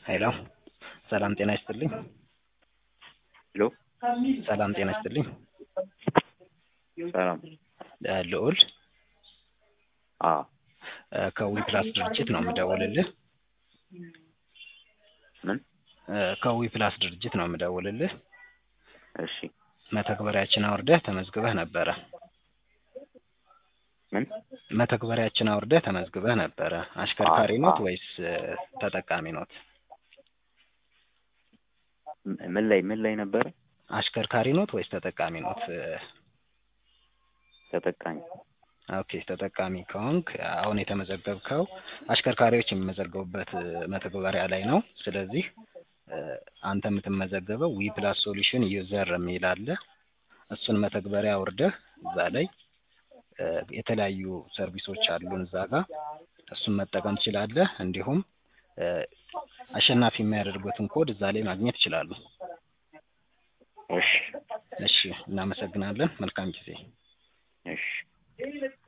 ሄሎ ሰላም ጤና ይስጥልኝ። ሄሎ ሰላም ጤና ይስጥልኝ። ሰላም እ ልዑል አ እ ከዊፕላስ ድርጅት ነው የምደውልልህ። ምን እ ከዊፕላስ ድርጅት ነው የምደውልልህ። እሺ መተግበሪያችን አውርደህ ተመዝግበህ ነበረ። ምን መተግበሪያችን አውርደህ ተመዝግበህ ነበረ። አሽከርካሪ አዎ፣ ኖት አዎ። ወይስ እ ተጠቃሚ ኖት? ም- ምን ላይ ምን ላይ ነበረ? አሽከርካሪ ኖት ወይስ ተጠቃሚ ኖት? እ ተጠቃሚ ኦኬ ተጠቃሚ ከሆንክ አሁን የተመዘገብከው አሽከርካሪዎች የሚመዘገቡበት እ መተግበሪያ ላይ ነው። ስለዚህ እ አንተ የምትመዘገበው ዊ ፕላስ ሶሉሽን ዩዘር የሚል አለ። እሱን መተግበሪያ አውርደህ እዛ ላይ እ የተለያዩ ሰርቪሶች አሉን እዛ ጋር እሱን መጠቀም ትችላለህ። እንዲሁም እ አሸናፊ የሚያደርጉትን ኮድ እዛ ላይ ማግኘት ይችላሉ። እሺ እሺ እናመሰግናለን። መልካም ጊዜ። እሺ